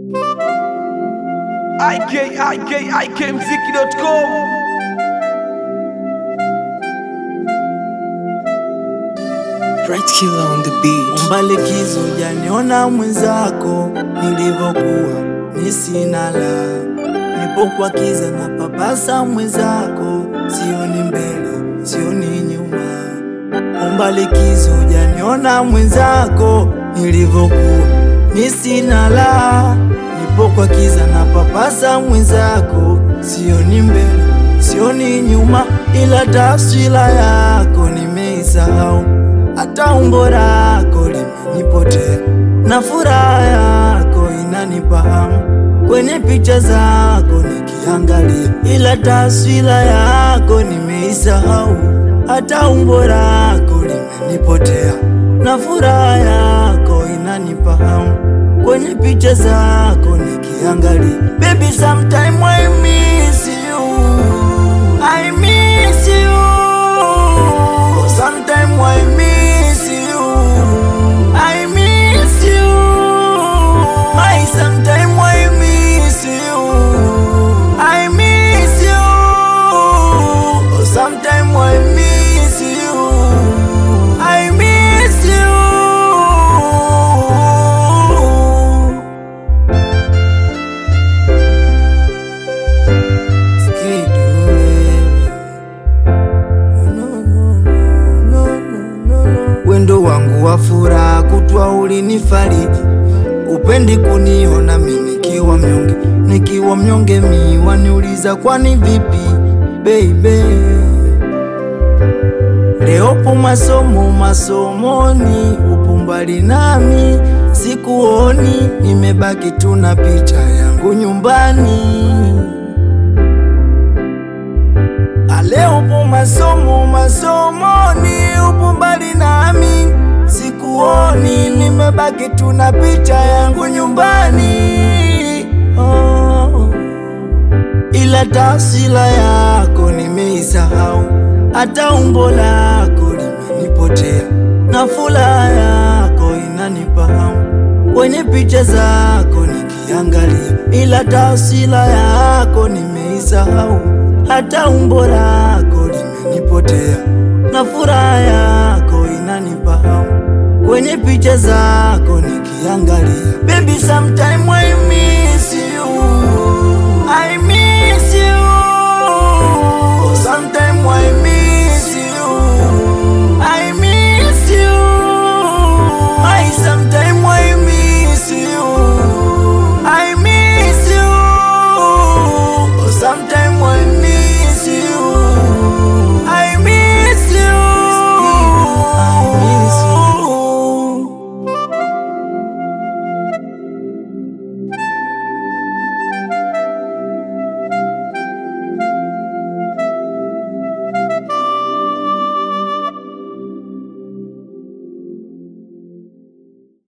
ikikmziki.com Right killer on the beat. Omba likizo janiona mwenzako nilivyokuwa nisina la nipo kwa kiza na papasa mwenzako sioni mbele sioni nyuma Omba likizo janiona mwenzako nilivyokuwa nisina la nipo kwa kiza na papasa mwenzako sioni mbele sioni nyuma ila taswira yako nimeisahau hata umbo lako limenipotea na furaha yako inanipa hamu kwenye picha zako nikiangalia, ila taswira yako nimeisahau, hata umbo lako limenipotea na furaha yako inanipa hamu kwenye picha zako nikiangalia. Baby, sometime I miss you, I miss you, sometime I miss you, I miss you, my sometime I miss you, I miss you, sometime I miss you, I miss you. Wendo wangu wa furaha kutwa ulinifariji, upendi kuniona mi nikiwa mnyonge, nikiwa mnyonge mi waniuliza kwani vipi baby. Leopo masomo masomoni, upo mbali nami sikuoni, nimebaki tu na picha yangu nyumbani. Aleopo masomo masomoni, upo mbali nami sikuoni, nimebaki tu na picha yangu nyumbani. Oh, ila taswira yako nimeisahau, hata umbo lako limenipotea, na furaha yako inanipa hamu kwenye picha zako nikiangalia, ila taswira yako nimeisahau, hata umbo lako limenipotea, na furaha yako inanipa hamu kwenye picha zako nikiangalia. Baby, sometime